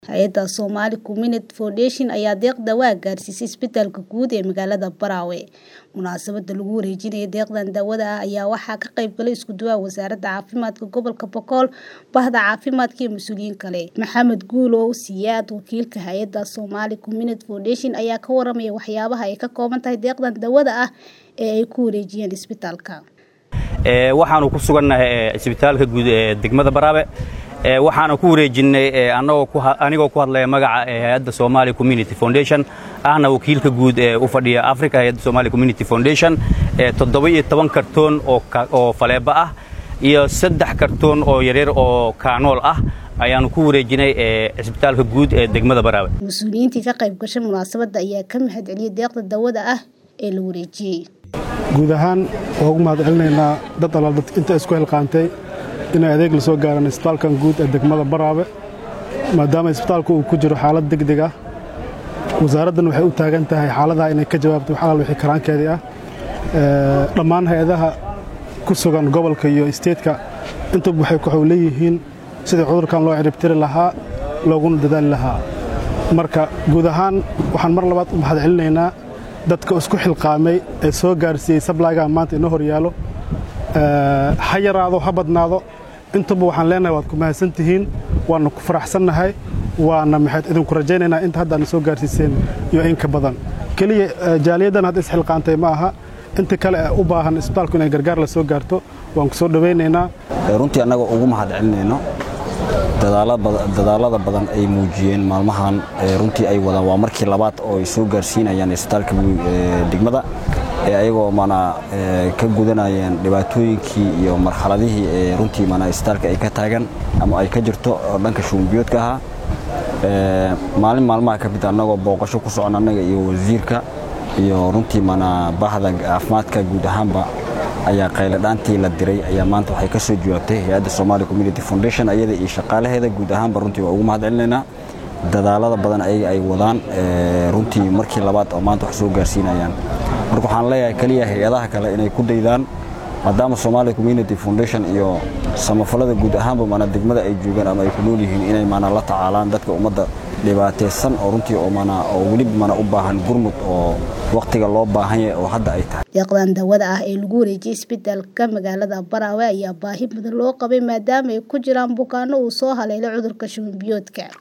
Hay'adda Somali Community Foundation ayaa deeqda waa gaarsiisay isbitaalka guud ee magaalada Barawe. Munaasabadda lagu wareejinayo deeqdan daawada ah ayaa waxaa ka qayb galay isku duwaha wasaaradda caafimaadka gobolka Boqol, bahda caafimaadka iyo mas'uuliyiin kale. Maxamed Guulow Siyaad, wakiilka hay'adda Somali Community Foundation ayaa ka warramaya waxyaabaha ay ka kooban tahay deeqdan daawada ah ee ay ku wareejiyeen isbitaalka. waxaanu ku sugannahay isbitaalka guud ee degmada Barawe waxaana ku wareejinay anigoo ku hadlaya magaca hay'adda Somali Community Foundation ahna wakiilka guud ee u fadhiya Africa hay'adda Somali Community Foundation toddoba iyo toban kartoon oo faleeba ah iyo saddex kartoon oo yaryar oo kaanool ah ayaanu ku wareejinay isbitaalka guud ee degmada Barawe Mas-uuliyiintii ka qayb gashay munaasabadda ayaa ka mahadceliyay deeqda daawada ah ee la wareejiyey. guud ahaan waa ugu mahadcelinaynaa dad alaal dad inta isku hilqaantay inay adeeg la soo gaaraan isbitaalkan guud ee degmada Baraawe maadaama isbitaalku uu ku jiro xaalad degdeg ah wasaaraddan waxay u taagan tahay xaaladaha inay ka jawaabto wax alaal wixii karaankeedii ah dhammaan hay-adaha ku sugan gobolka iyo isteedka intuba waxay ku leeyihiin sidii cudurkan loo ciribtiri lahaa looguna dadaali lahaa marka guud ahaan waxaan mar labaad u mahadcelinaynaa dadka isku xilqaamay ee soo gaarsiiyey sablayga maanta inoo hor yaalo ha yaraado ha badnaado intuba waxaan leenahay waad ku mahadsan tihiin waana ku faraxsannahay waana maxayd idinku rajaynaynaa inta hadda aadna soo gaarsiiseen iyo in ka badan keliya jaaliyaddan hadda isxilqaantay ma aha inta kale ee u baahan isbitaalku inay gargaar la soo gaarto waan ku soo dhowaynaynaa runtii annaga ugu mahadcelinayno dadaalada badan ay muujiyeen maalmahan runtii ay wadaan waa markii labaad oo ay soo gaarsiinayaan isbitaalka degmada ee ayagoo mana ka gudanayeen dhibaatooyinkii iyo marxaladihii ee runtii mana isbitaalka ay ka taagan ama ay ka jirto oo dhanka shuumbiyoodka ahaa maalin maalmaha ka mid annagoo booqasho ku socon annaga iyo wasiirka iyo runtii mana bahda caafimaadka guud ahaanba ayaa qayladhaantii la diray ayaa maanta waxay ka soo jawaabtay hay-adda Somali Community Foundation ayada iyo shaqaalaheeda guud ahaanba runtii waa ugu mahadcelinaynaa dadaalada badan ayaga ay wadaan runtii markii labaad oo maanta wax soo gaarsiinayaan marka waxaan leeyahay kaliya hay-adaha kale inay ku daydaan maadaama Somali Community Foundation iyo samafalada guud ahaanba mana degmada ay joogaan ama ay ku nool yihiin inay mana la tacaalaan dadka ummadda dhibaataysan oo runtii oo mana oo weli mana u baahan gurmud oo waqtiga loo baahan yahay oo hadda ay tahay deeqdan daawada ah ee lagu wareejiyey isbitaalka magaalada Barawe ayaa baahi badan loo qabay maadaama ay ku jiraan bukaanno uu soo haleelay cudurka shuban biyoodka